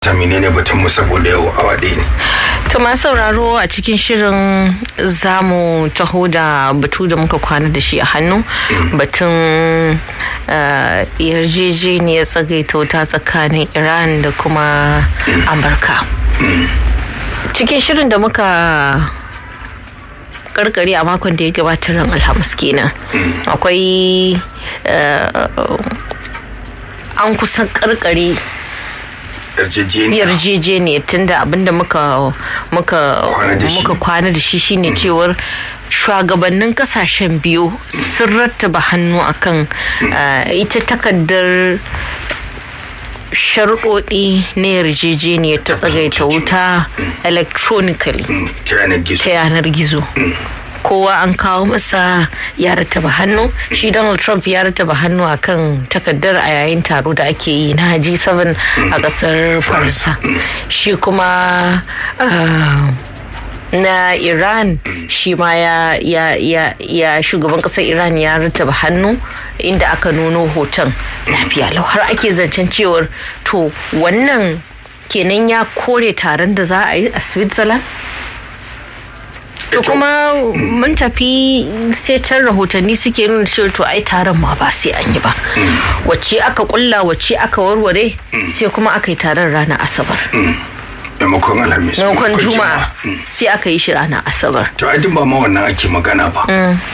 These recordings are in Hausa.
ta menene batun mu saboda yau awa ɗaya ne. To masu sauraro a cikin shirin zamu taho da batu da muka kwana da shi a hannu batun yarjejeniyar tsagaita wuta tsakanin Iran da kuma Amurka. Cikin shirin da muka karkare a makon da ya gabatar ran alhamis kenan akwai an kusan karkare yarjejeniya tunda abinda muka muka muka kwana da shi shine cewar shugabannin kasashen biyu sun rattaba hannu akan ita takardar sharuɗoɗi na yarjejeniyar ta tsagaita wuta electronically ta yanar gizo kowa an kawo masa ya rataba hannu shi donald trump ya rataba hannu akan takardar a yayin taro da ake yi na g7 a kasar faransa shi kuma na iran shi ma ya, ya, ya, ya shugaban kasar iran ya rataba hannu inda aka nuno hoton lafiya lau har ake zancen cewar to wannan kenan ya kore taron da za a yi a switzerland to kuma mun tafi sai can rahotanni suke nuna cewa to ai taron ma ba sai an yi ba wacce aka kulla wacce aka warware sai kuma aka yi taron ranar asabar maimakon alhamis maimakon juma'a sai aka yi shi ranar asabar to ai duk ba ma wannan ake magana ba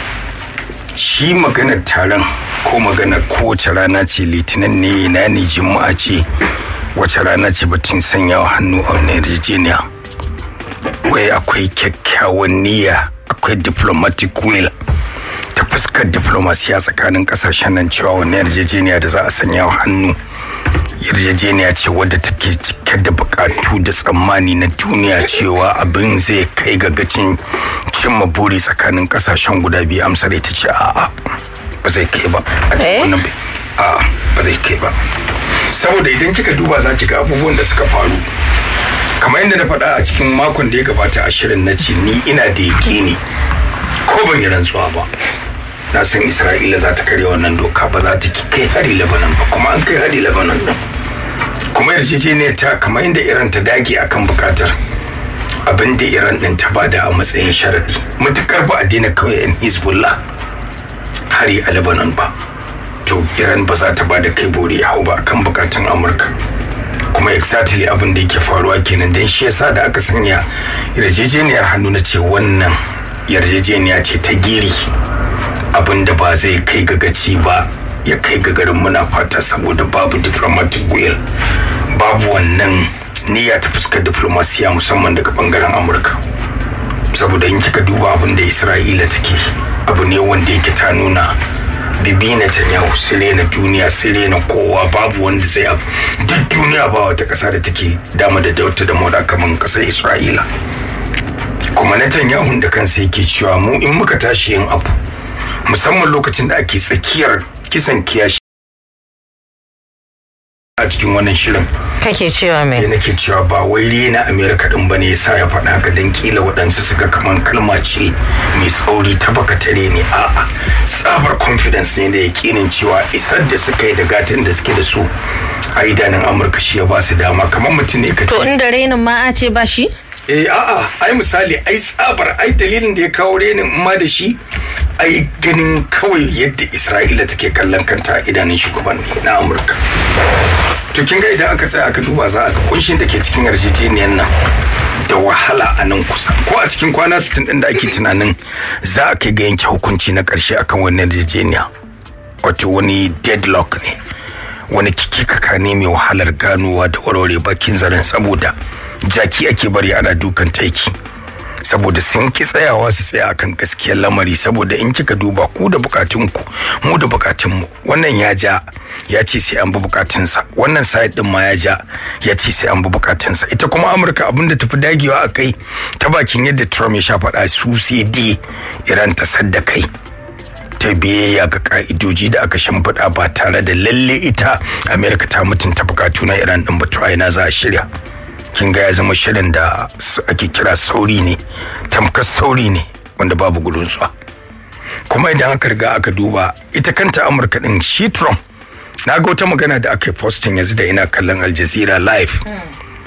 shi maganar taron ko maganar kowace rana ce litinin ne ina ne juma'a ce wace rana ce batun sanyawa hannu a wani yarjejeniya wai akwai kyakkyawan niyya akwai diplomatic will ta fuskar diplomasiya tsakanin kasashen nan cewa wani yarjejeniya da za a sanya wa hannu yarjejeniya ce wadda take cike da bukatu da tsammani na duniya cewa abin zai kai ga gacin cimma buri tsakanin kasashen guda biyu amsar ita ce a'a ba zai kai ba a cikin wannan a'a ba zai kai ba saboda idan kika duba za ki ga abubuwan da suka faru kamar yadda na faɗa a cikin makon da ya gabata a shirin na ce ni ina da yaƙini ko ban yi rantsuwa ba na san isra'ila za ta karya wannan doka ba za ta kai hari labanan ba kuma an kai hari labanan din kuma yarjejeniyar ta kamar yadda iran ta dage akan bukatar abin da iran din ta bada a matsayin sharaɗi matukar ba a daina kawai yan hezbollah hari a labanan ba to iran ba za ta bada kai bori hau ba akan bukatun amurka kuma exactly abin da yake faruwa kenan don shi yasa da aka sanya yarjejeniyar hannu na ce wannan yarjejeniya ce ta giri abin da ba zai kai ga gaci ba ya kai ga garin muna fata saboda babu diplomatic will babu wannan niyya ta fuskar diplomasiya musamman daga bangaren amurka saboda in kika duba abin da isra'ila take abu ne wanda yake ta nuna bibi Netanyahu sire na duniya sire na kowa babu wanda zai abu duk duniya ba wata kasa da take dama da dauta da moda kamar kasar Isra'ila kuma Netanyahu da kansa yake cewa mu in muka tashi yin abu musamman lokacin da ake tsakiyar kisan kiyashi a cikin wannan shirin kake cewa mai da nake cewa ba wai rena amerika din bane yasa ya faɗa haka dan kila waɗansu suka kaman kalma ce mai tsauri ta bakatare ne a'a tsabar confidence ne da yakinin cewa isar da suka yi da gatin da suke da su a idanun amurka shi ya ba su dama kamar mutum ne ka to inda renin ma a ce ba shi eh a'a ai misali ai tsabar ai dalilin da ya kawo renin ma da shi ai ganin kawai yadda isra'ila take kallon kanta a idanun shugabanni na amurka to kin ga idan aka tsaya aka duba za a ga kunshin da ke cikin yarjejeniyar nan da wahala a nan kusa ko a cikin kwana 60 din da ake tunanin za a kai ga yanke hukunci na karshe akan wannan yarjejeniya wato wani deadlock ne wani kikikaka ne mai wahalar ganowa da warware bakin zaren saboda jaki ake bari ana dukan taiki saboda sun ki tsayawa su tsaya akan gaskiyar lamari saboda in kika duba ku da bukatunku mu da bukatunmu wannan ya ja ya ce sai an bi bukatunsa wannan side din ma ya ja ya ce sai an bi bukatunsa ita kuma amurka abinda tafi dagewa a kai ta bakin yadda trump ya sha faɗa su sai dai iran ta sadda kai ta biyayya ga ka'idoji da aka shimfiɗa ba tare da lalle ita amerika ta mutunta bukatu na iran din ba to ina za a shirya kin ga ya zama shirin da ake kira sauri ne tamkar sauri ne wanda babu gudun tsuwa kuma idan aka riga aka duba ita kanta amurka din shi trump na ga wata magana da aka yi posting yanzu da ina kallon al jazeera live